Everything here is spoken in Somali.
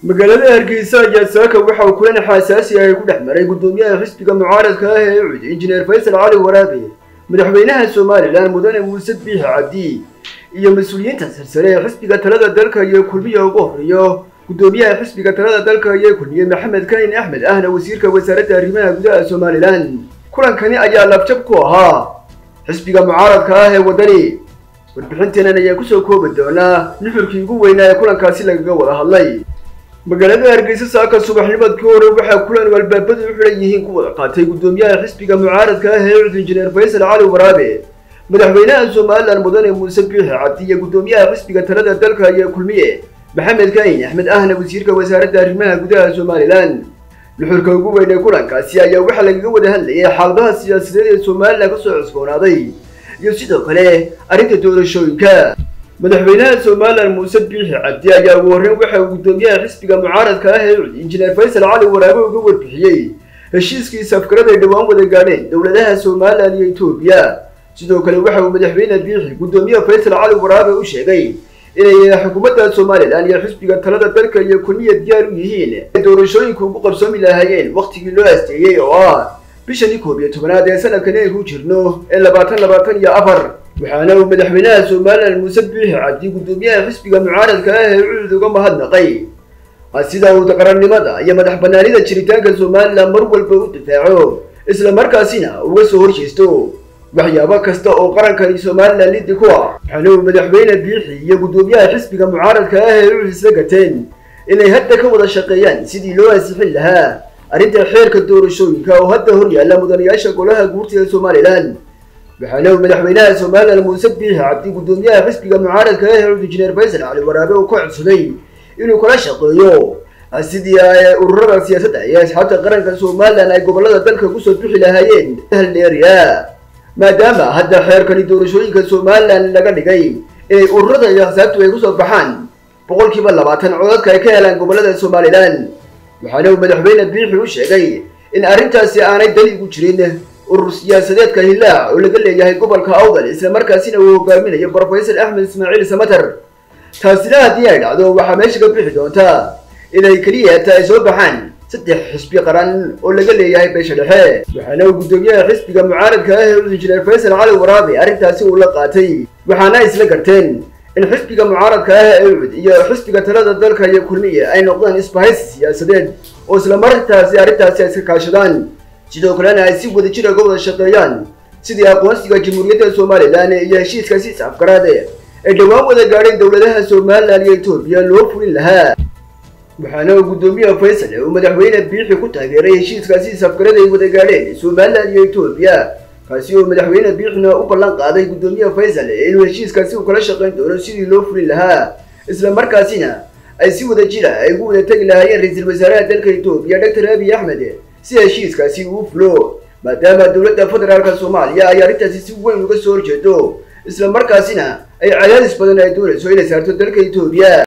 magaalada hargeysa ayaa saaka waxa uu kulan xaasaasi ah ku dhex maray guddoomiyaha xisbiga mucaaradka ah ee ucud injineer faysal cali waraabe madaxweynaha somalilan mudane muuse biixi cabdi iyo mas-uuliyiinta silsile ee xisbiga talada dalka iyo kulmiya ugu horeeyo guddoomiyaha xisbiga talada dalka iyo kulmiye maxamed kahin axmed ahna wasiirka wasaaradda arrimaha gudaha somalilan kulankani ayaa labjab ku ahaa xisbiga mucaaradka ah ee waddani warbixinteenan ayaa kusoo koobi doonaa nuxurkii ugu weynaa ee kulankaasi lagaga wada hadlay magaalada hargeysa saaka subaxnimadkii hore waxaa kulan albaabadu u xidhan yihiin ku wada qaatay guddoomiyaha xisbiga mucaaradka ah ee ucud injineer faysal cali waraabe madaxweynaha somalilan mudane muuse biixi cabdi iyo guddoomiyaha xisbiga talada dalka iyo kulmiye maxamed kahin axmed ahna wasiirka wasaaradda arrimaha gudaha somalilan nuxurka ugu weyn ee kulankaasi ayaa waxaa lagaga wada hadlayay xaaladaha siyaasadeed ee somalilan kasoo cusboonaaday iyo sidoo kale arrinta doorashooyinka madaxweynaha somalilan muuse biixi cabdi ayaa ugu horreyn waxa uu guddoomiyaha xisbiga mucaaradka ah ee ucud injineer faysal cali waraabe uga warbixiyey heshiiskiisa afkarada ay dhowaan wada gaadheen dowladaha somalilan iyo etoobiya sidoo kale waxa uu madaxweyne biixi guddoomiyaha faysal cali waraabe u sheegay inay xukuumadda somalilan iyo xisbiga talada dalka iyo kulmiya diyaar u yihiin ay doorashooyinku ugu qabsoomi lahaayeen wakhtigii loo asteeyey oo ah bishani koob iyo tobanaad ee sanadkan aynu jirno ee labaatan labaatan iyo afar waxaana uu madaxweynaha somalilan muuse biixi cabdi guddoomiyaha xisbiga mucaaradka ah ee ucud uga mahadnaqay sida uu qarannimada iyo madax banaanida jiritaanka somalilan mar walba u difaaco isla markaasina uga soo horjeesto waxyaabo kasta oo qarankani somalilan liddi ku ah waxaana uu madaxweyne biixi iyo guddoomiyaha xisbiga mucaaradka ah ee ucud isla gateen inay hadda ka wada shaqeeyaan sidii loo ansixin lahaa arrinta xeerka doorashooyinka oo hadda hor yaalla mudanayaasha golaha guurtida somalilan waxaana uu madaxweynaha somalilan muuse biixi cabdi guddoomiyaha xisbiga mucaaradka ah ee ucud injineer faysal cali waraabe uu ka codsaday inuu kala shaqeeyo sidii ay ururada siyaasadda iyo asxaabta qaranka somalilan ay gobolada dalka kusoo bixi lahaayeen haldheeriya maadaama hadda xeerkani doorashooyinka somalilan laga dhigay inay ururada iyo axsaabtu ay kusoo baxaan boqolkiiba labaatan codadka ay ka helaan gobolada somalilan waxaana uu madaxweyne biixi u sheegay in arrintaasi aanay dali ugu jirin urur siyaasadeedka hillaac oo laga leeyahay gobolka awdal isla markaasina uu hogaaminayo brofesor axmed ismaaciil samater taasina haddii ay dhacdo waxaa meesha ka bixi doontaa inay keliya ta ay soo baxaan saddex xisbi qaran oo laga leeyahay beesha dhexe waxaana uu guddoomiyaha xisbiga mucaaradka ah ee ucud injineer faysal cali waraabe arrintaasi uu la qaatay waxaana isla garteen in xisbiga mucaaradka ah ee ucud iyo xisbiga talada dalka iyo kulmiya ay noqdaan isbahaysi siyaasadeed oo isla martaasi arrintaasi ay iska kaashadaan sidoo kalena ay si wadajir uga wada shaqeeyaan sidii aqoonsiga jamhuuriyadda somalilan iyo heshiiskaasi is-afgaraade ay dhowaan wada gaadheen dowladaha somalilan iyo etoobiya loo fulin lahaa waxaana uu guddoomiyaha faysal uu madaxweyne biixi ku taageeray heshiiskaasi is-afgarada ay wada gaadheen somalilan iyo etoobiya kaasi oo madaxweyne biixina u ballan qaaday guddoomiyaha faysal inuu heshiiskaasi uu kala shaqayn doono sidii loo fulin lahaa isla markaasina ay si wada jira ay ugu wada tegi lahaayeen ra-iisul wasaaraha dalka etoobiya doctor abiy axmed si heshiiskaasi uu fulo maadaama dowladda federaalka soomaaliya ay arrintaasi si weyn uga soo horjeedo isla markaasina ay cadaadis badan ay doonayso inay saarto dalka etoobiya